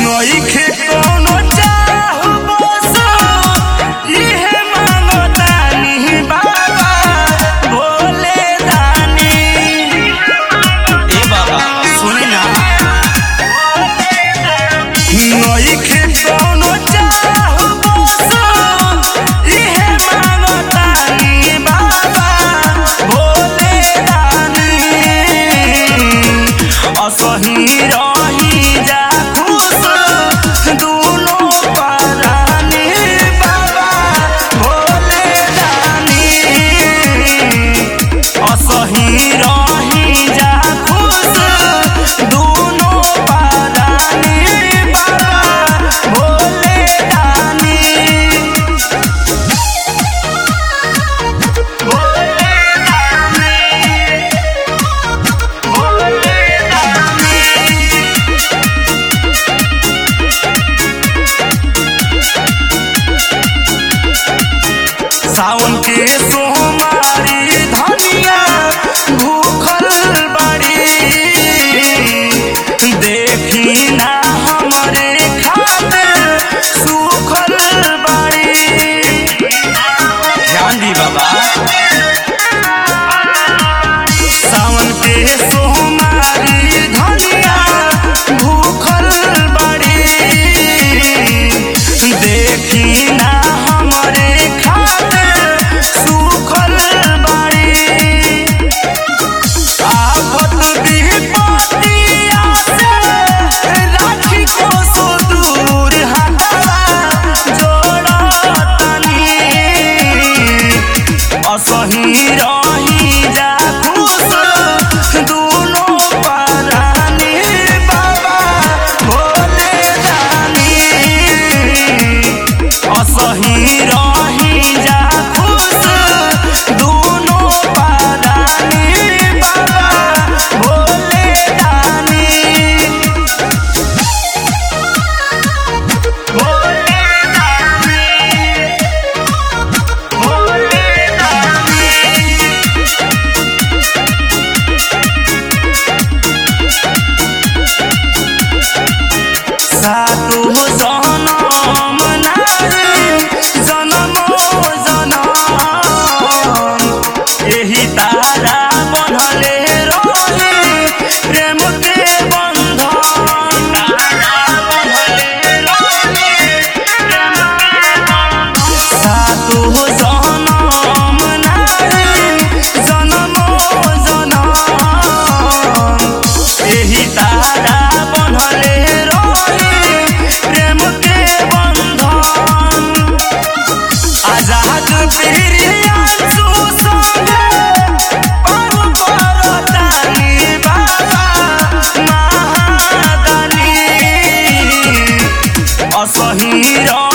नइखे कोनो चाह बस इहे मांगतानी बाबा भोले दानी ए बाबा सुनी ना नइखे कोनो चाह बस इहे मांगतानी बाबा भोले दानी असही रही जा खुश दुनो परानी बाबा भोले दानी असही रही जा खुश दुनो परानी बाबा भोले दानी भोले दानी भोले दानी सावन के सोमारी धनिया भूखल बाड़ी देखी ना हमरे खातिर सुखल बाड़ी ध्यान दी बाबा सावन के सोमारी धनिया भूखल बाड़ी देखी ना हमरे खातिर सुखल बाड़ी आफत विपत्तिया से राखी को सो दूर हटवा जोड़तनी असही रही जा खुश दुनो परानी बाबा भोले दानी असही रही जा खुश दुनो परानी बाबा भोले दानी भोले दानी भोले दानी सातो जनम नारी जनमो जनम एही तारा बन्हले रही प्रेम के बन्धन तारा बन्हले रही प्रेम के बन्धन सातो जनम नारी जनमो जनम एही तारा बन्हले रही प्रेम के बन्धन आजाद प्रियांशु संगे पार परतानी बाबा महादानी असही रह